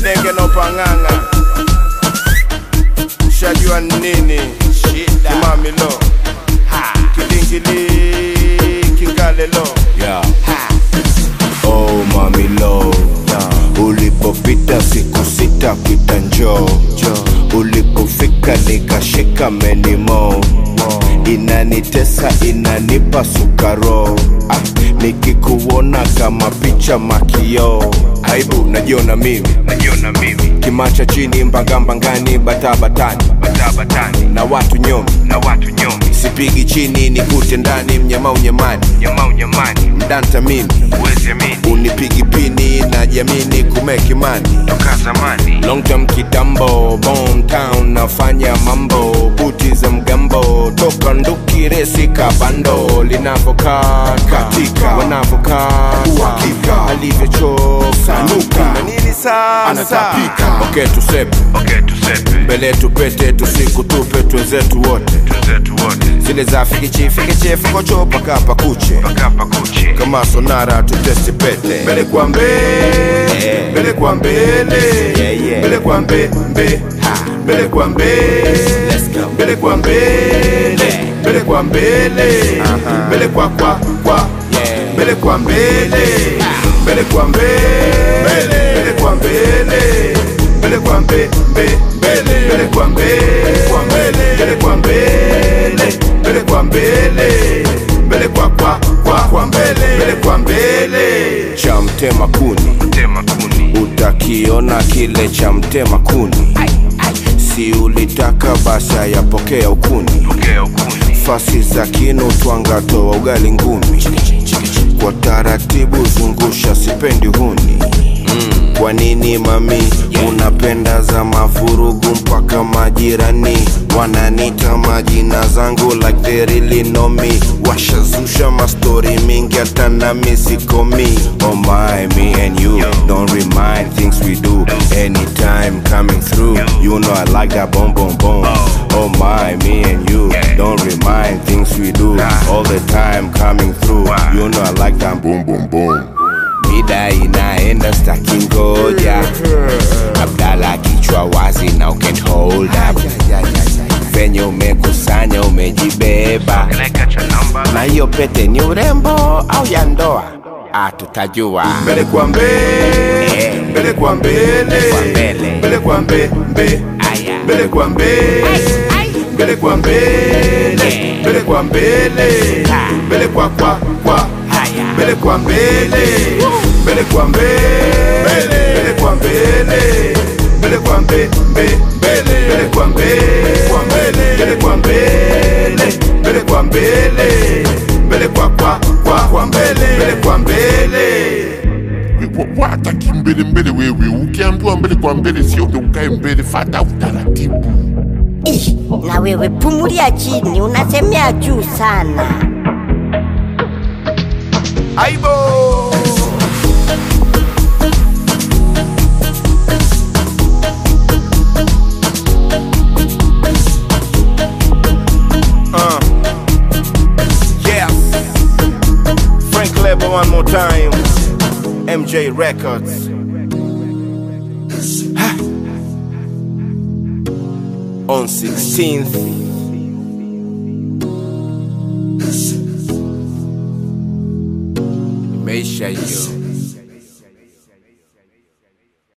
denge no pang'ang'a shajua nini Shida. kimamilo kidingili kingalelo Yeah. oh mamilo ulipopita siku sita pita njoo ulipofika nikashika menimo inanitesa inanipa sukaro ah, nikikuona kama picha makio aibu najiona mimi najiona mimi kimacha chini mbangambangani batabatani batabatani na watu nyomi na watu nyomi sipigi chini nikute ndani mnyama unyamani nyama unyamani mdanta mimi uwezi amini unipigi pini na jamini kumekimani toka zamani long term kitambo bone town nafanya mambo buti za mgambo toka nduki resi kabando linavokaa katika wanavokaa uhakika alivyochoka nuka na nini sasa Anatapika. okay tusepe Okay, tusepe mbele tupete tusiku tupe twenzetu wote twenzetu wote zile za fikichi fikichi fikocho paka pakuche kapa kuchi kama sonara tutesti pete mbele kwa mbele mbele kwa mbele mbele kwa mbe mbe mbele kwa mbele mbele kwa mbele mbele kwa mbele mbele kwa kwa kwa mbele kwa mbele mbele kwa mbele mbele kwa mbele mbele kwa mbe mbe mbele mbele kwa mbele kwa mbele mbele kwa mbele mbele kwa mbele mbele kwa kwa kwa kwa mbele mbele kwa mbele cha mtema kuni tema kuni utakiona kile cha mtema kuni si ulitaka basi yapokea ukuni okay ukuni fasi za kinu twanga toa ugali ngumi kwa taratibu zungusha sipendi huni kwa nini mami unapenda za mavurugu mpaka majirani wananita majina zangu like they really know me washazusha mastori mingi hata nami sikomi oh my me and you don't remind things we do anytime coming through you know i like that boom boom boom oh my me and you don't remind things we do all the time coming through you know i like that boom boom boom mida inaenda staki ngoja abdala kichwa wazi na ucan hold up venye umekusanya umejibeba Neka cha namba na hiyo pete ni urembo au ya ndoa ah, tutajua mbele kwa mbele mbele kwa mbele Kwa mbele. mbele kwa mbe mbe Aya. mbele kwa mbele mbele kwa mbele mbele kwa mbele mbele kwa kwa kwa Haya. mbele kwa mbele mbele kwa mbele mbele kwa mbele mbele kwa mbe mbe mbele mbele kwa mbele kwa mbele mbele kwa mbele mbele kwa mbele mbele kwa kwa kwa kwa mbele mbele kwa mbele Wa- wataki mbele mbele wewe ukiambiwa mbele kwa mbele sio ndo ukae mbele fata utaratibu Ih, na wewe pumulia chini, unasemea juu sana. aibo Uh. Yes. Frank Leber one more time. MJ Records. Ha. On 16th. Imeisha hiyo.